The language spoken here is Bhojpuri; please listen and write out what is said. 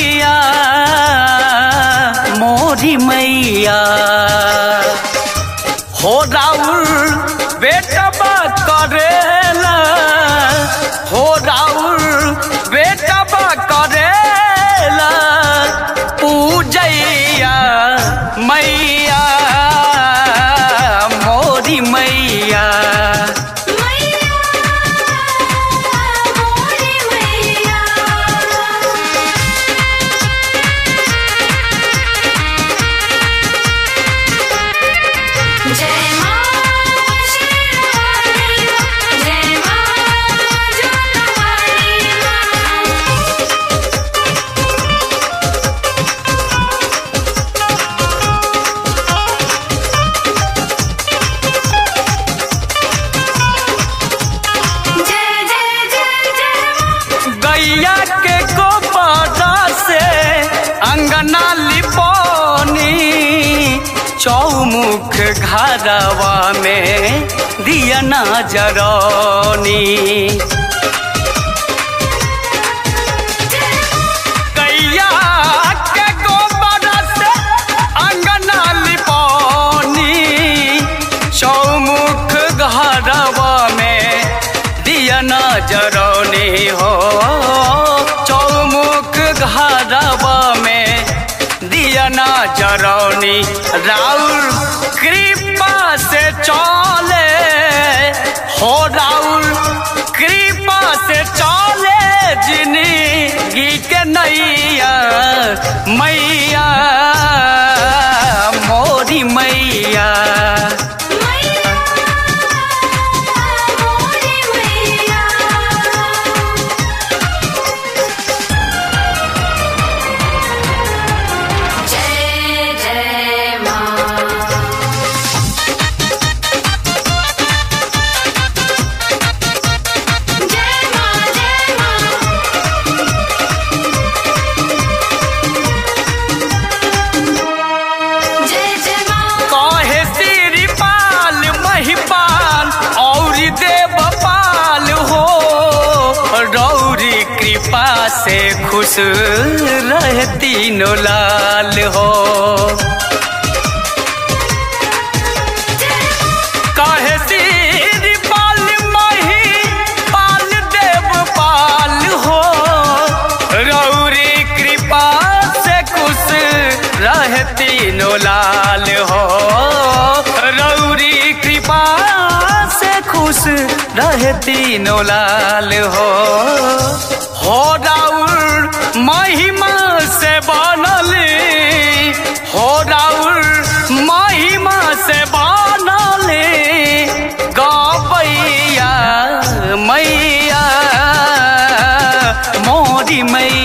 मैया मोरी मैया हो राउर बेटा बा करेला हो राउर बेटा बा करेला पूजैया मैया मोरी मैया मैया मोरी मैया जय मां शेरावाली जय मां जोतवाली जय जय जय जय गैया के गोबरा से अंगना लिपोनी चौमुख घरवा में दिया ना जरौनी गैया के गोबरा से अंगना लिपोनी चौमुख घरवा में दिया ना जरौनी हो चौमुख घरवा में दिया ना जरौनी राउर कृपा से चले हो राउर कृपा से चले जिंदगी के नैया मैया मोरी मैया मैया मोरी मैया जय जय मां जय मां जय मां जय जय मां कहे श्रीपाल महिपाल और देवपाल हो रौरी कृपा से खुश रहे तीनों लाल हो कहे श्रीपाल महिपाल देवपाल हो रौरी कृपा से खुश रहे तीनों लाल हो रौरी कृपा से खुश रहे तीनों लाल हो हो राउर महिमा से बनल हो राउर महिमा से बनल गैया मैया मोरी मैया